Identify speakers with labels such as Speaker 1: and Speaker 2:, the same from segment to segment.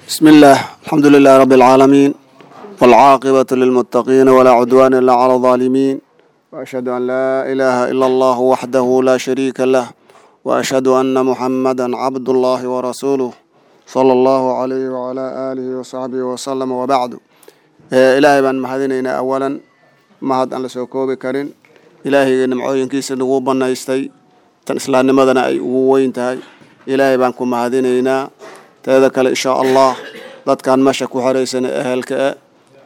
Speaker 1: بسم الله الحمد لله رب العالمين والعاقبة للمتقين ولا عدوان إلا على الظالمين وأشهد أن لا إله إلا الله وحده لا شريك له وأشهد أن محمدا عبد الله ورسوله صلى الله عليه وعلى آله وصحبه وسلم وبعد إيه إلهي بان محدينينا أولا mahad aan la soo koobi karin ilaahayga nimcooyinkiisa nagu banaystay tan islaamnimadana ay ugu weyn tahay ilaahay baan ku mahadinaynaa teeda kale insha allah dadkan meesha ku xoraysan ehelka e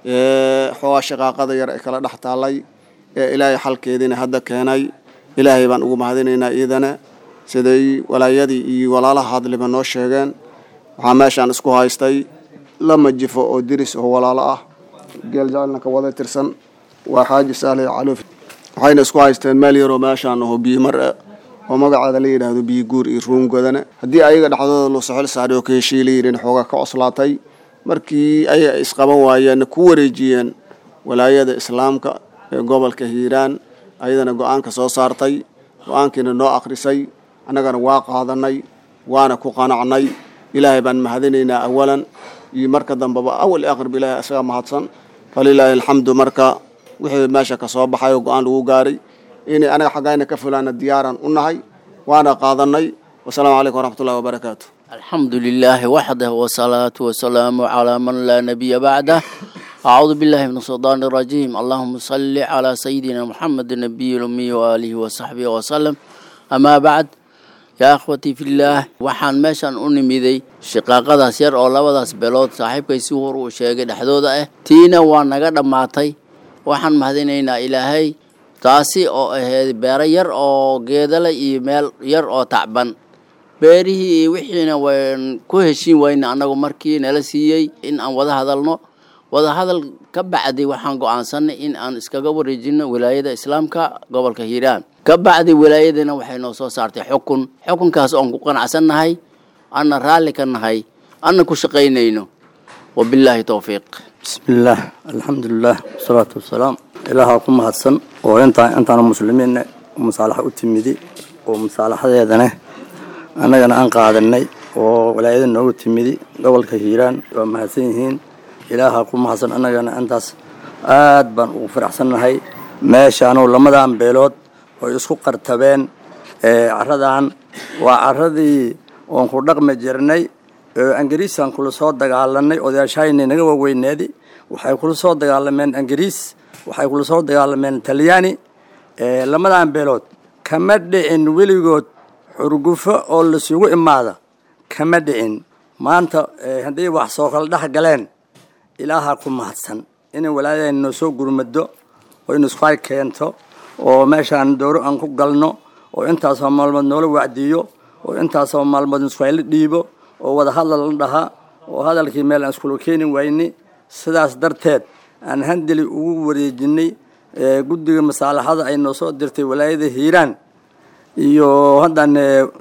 Speaker 1: ee xoogaa shaqaaqada yar ay kala dhex taallay ee ilaahay xalkeediina hadda keenay ilaahay baan ugu mahadinaynaa iidana siday walaayadii iyo walaalaha hadliba noo sheegeen waxaa meeshaan isku haystay lama jifo oo diris oo walaalo ah geel jacelna ka wada tirsan waa xaaji saale caluuf waxayna isku haysteen meel yaroo meeshaan aho biyo mar ah oo magaceeda la yidhaahdo biyo guur iyo ruungodana haddii ayaga dhexdooda loo soxol saaray oo ka heshiiy la yidhin xoogaa ka coslaatay markii ay isqaban waayeen ku wareejiyeen walaayada islaamka ee gobolka hiiraan ayadana go-aanka soo saartay go-aankiina noo akhrisay annagana waa qaadanay waana ku qanacnay ilaahay baan mahadinaynaa awalan iyo marka dambeba awal aqrib ilaahay isaga mahadsan falilaahi alxamdu marka wixii meesha ka soo baxay oo go-aan lagu gaaray inay anaga xaggayna ka fulaana diyaaran u nahay waana qaadanay wasalaamu calaykum waraxmatullahi wabarakaatu
Speaker 2: الحمد لله وحده والصلاة والسلام على من لا نبي بعده أعوذ بالله من الشيطان الرجيم اللهم صل على سيدنا محمد النبي الأمي وآله وصحبه وسلم أما بعد يا أخوتي في الله waxaan meeshan u nimiday shaqaaqadaas yar oo labadaas beelood saaxiibkay si hor uu sheegay dhexdooda ah tiina waa naga dhammaatay waxaan mahadinaynaa ilaahay taasi oo ahayd beero yar oo geedale iyo meel yar oo tacban beerihii iyo wixiina wayn ku heshiin wayna annagu markii nala siiyey in aan wada hadalno wada hadal ka bacdi waxaan go-aansanay in aan iskaga wareejino wilaayada islaamka gobolka hiiraan ka bacdi wilaayadana waxay noo soo saartay xukun xukunkaas oon ku qanacsannahay anna raalli ka nahay anna ku shaqaynayno wabilaahi towfiiq
Speaker 3: bismillaah alxamdulilah wasalaatu wasalaam ilaahaa ku mahadsan oo intaa intaana muslimiinna musaalaxa u timidi oo musaalaxadeedana annagana aan qaadanay oo walaayada noogu timidi gobolka hiiraan waa mahadsan yihiin ilaahaa ku mahadsan annagana intaas aad baan ugu faraxsannahay meeshaanu lamadan beelood oy isku qartabeen caradan waa caradii oon ku dhaqmi jirnay angariisaan kula soo dagaalanay odayaashayna naga waaweyneedi waxay kula soo dagaalameen angariis waxay kula soo dagaalameen talyaani lamadan beelood kama dhicin weligood xurgufo oo lasugu imaada kama dhicin maanta hadday wax soo kala dhex galeen ilaahaa ku mahadsan inay walaadahayna noo soo gurmado oo ina isku hay keento oo meeshaan dooro aan ku galno oo intaasoo maalmood noola wacdiyo oo intaasoo maalmood isku hayla dhiibo oo wada hadal la dhahaa oo hadalkii meel aan iskula keeni wayni sidaas darteed aan handeli ugu wareejinay guddiga masaalaxada ay noo soo dirtay walaayada hiiraan iyo haddaan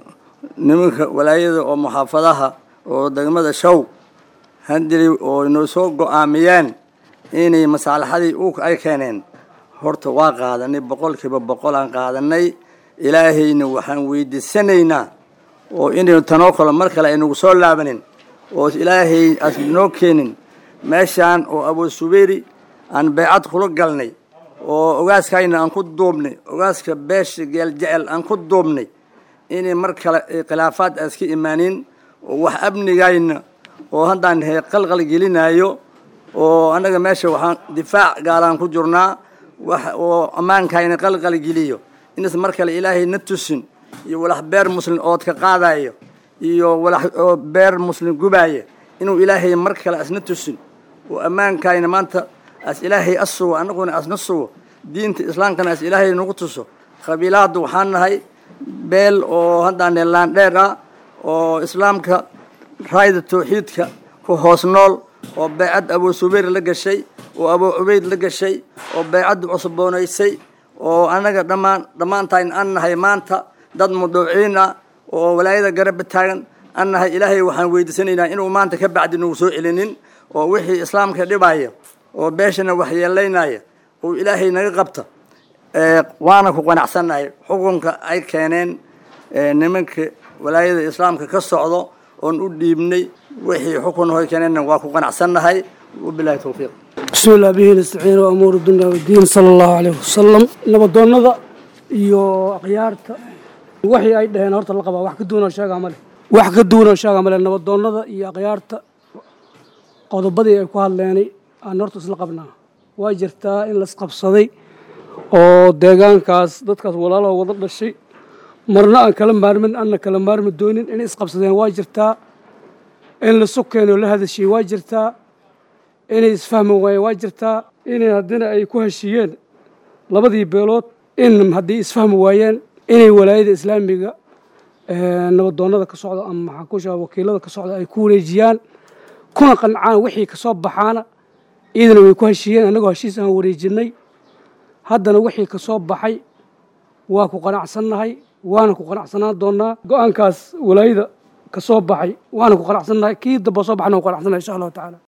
Speaker 3: nimanka walaayada oo muxaafadaha oo degmada show handeli oo inoo soo go-aamiyeen inay masaalaxadii u ay keeneen horta waa qaadanay boqolkiiba boqol aan qaadanay ilaahayna waxaan weydiisanaynaa oo inaynu tanoo kale mar kale aynagu soo laabanin oo ilaahay aas noo keenin meeshaan oo abu subeyri aan baycad kula galnay oo ogaaskayna aan ku duubnay ogaaska beesha geel jecel aan ku duubnay inay mar kale khilaafaad aan iska imaanin oo wax amnigayna oo haddaan he qalqal gelinayo oo annaga meesha waxaan difaac gaalaan ku jirnaa wax oo ammaankayna qalqal geliyo inas mar kale ilaahay na tusin iyo walax beer muslim ood ka qaadayo iyo walax oo beer muslim gubaaya inuu ilaahay mar kale asna tusin oo ammaankayna maanta as ilaahay as sugo annaguna asna sugo diinta islaamkana as ilaahay nagu tuso qabiilaaddu waxaan nahay beel oo haddaan laandheer ah oo islaamka raayda tawxiidka ku hoos nool oo baycad abuu subayr la gashay oo abuu cubayd la gashay oo baycaddu cusboonaysay oo annaga dhammaan dhammaantayn an nahay maanta dad mudawciin ah oo walaayada garabba taagan an nahay ilaahay waxaan weydiisanaynaa inuu maanta ka bacdi nagu soo celinin oo wixii islaamka dhibaya oo beeshana waxyeelaynaya uu ilaahay naga qabta waana ku qanacsannahay xukunka ay keeneen nimanka walaayada islaamka ka socdo oon u dhiibnay wixii xukun hoy keenayna waa ku qanacsannahay wabilaahi towfiiq
Speaker 4: بسم الله به نستعين وأمور الدنيا والدين صلى الله عليه وسلم نبضوننا iyo akhyaarta waxii ay dhaheen horta la qabaa wax ka duwan oo sheega male wax ka duwan oo sheega male nabadoonnada iyo akhyaarta qodobadii ay ku hadleenay aan horta isla qabnaa waa jirtaa in laisqabsaday oo deegaankaas dadkaas walaalaha wada dhashay marna aan kala maarmin anna kala maarmi doonin inay isqabsadeen waa jirtaa in la sukeen oo la hadashay waa jirtaa inay isfahmi waayeen waa jirtaa inay haddina ay ku heshiiyeen labadii beelood in haddii isfahmi waayeen inay walaayada islaamiga nabadoonnada ka socda ama maxaan ku sheega wakiilada ka socda ay ku wareejiyaan kuna qancaan wixii ka soo baxaana iyadana way ku heshiiyeen annagoo heshiis aan wareejinay haddana wixii ka soo baxay waa ku qanacsannahay waana ku qanacsanaan doonaa go-aankaas walaayada ka soo baxay waana ku qanacsannahay kii damba soo baxna waan ku qanacsannahay insha allahu tacaala